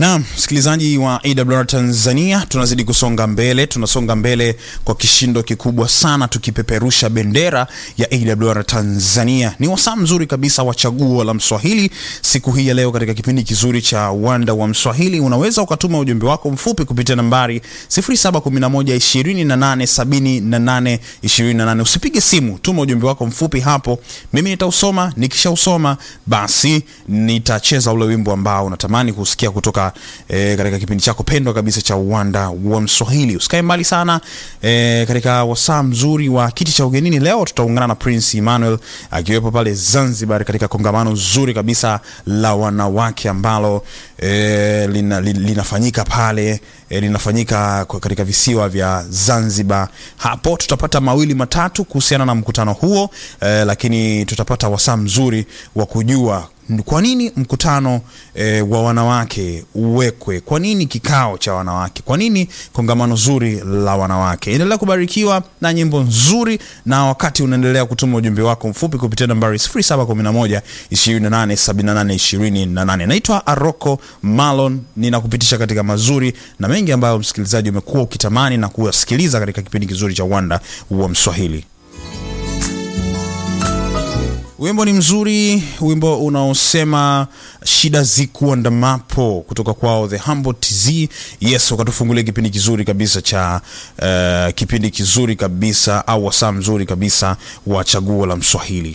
Naam, msikilizaji wa AWR Tanzania, tunazidi kusonga mbele, tunasonga mbele kwa kishindo kikubwa sana, tukipeperusha bendera ya AWR Tanzania. Ni wasaa mzuri kabisa wa chaguo la Mswahili siku hii ya leo, katika kipindi kizuri cha uwanda wa Mswahili. Unaweza ukatuma ujumbe wako mfupi kupitia nambari 0711287828. Usipige simu, tuma ujumbe wako mfupi hapo, mimi nitausoma. Nikishausoma basi nitacheza ule wimbo ambao unatamani kusikia kutoka E, katika kipindi chako pendwa kabisa cha uwanda wa Mswahili. Usikae mbali sana e, katika wasaa mzuri wa kiti cha ugenini. Leo tutaungana na Prince Emmanuel akiwepo pale Zanzibar katika kongamano zuri kabisa la wanawake ambalo e, lina, linafanyika pale e, linafanyika katika visiwa vya Zanzibar. Hapo tutapata mawili matatu kuhusiana na mkutano huo e, lakini tutapata wasaa mzuri wa kujua kwa nini mkutano e, wa wanawake uwekwe? Kwa nini kikao cha wanawake? Kwa nini kongamano zuri la wanawake? Endelea kubarikiwa na nyimbo nzuri, na wakati unaendelea kutuma ujumbe wako mfupi kupitia nambari 0711 2878 28. Naitwa Aroko Malon, ninakupitisha katika mazuri na mengi ambayo msikilizaji umekuwa ukitamani na kuyasikiliza katika kipindi kizuri cha uwanda wa Mswahili. Wimbo ni mzuri, wimbo unaosema shida zikuandamapo kutoka kwao The Humble TZ. Yes, wakatufungulia kipindi kizuri kabisa cha uh, kipindi kizuri kabisa au wasaa mzuri kabisa wa chaguo la Mswahili.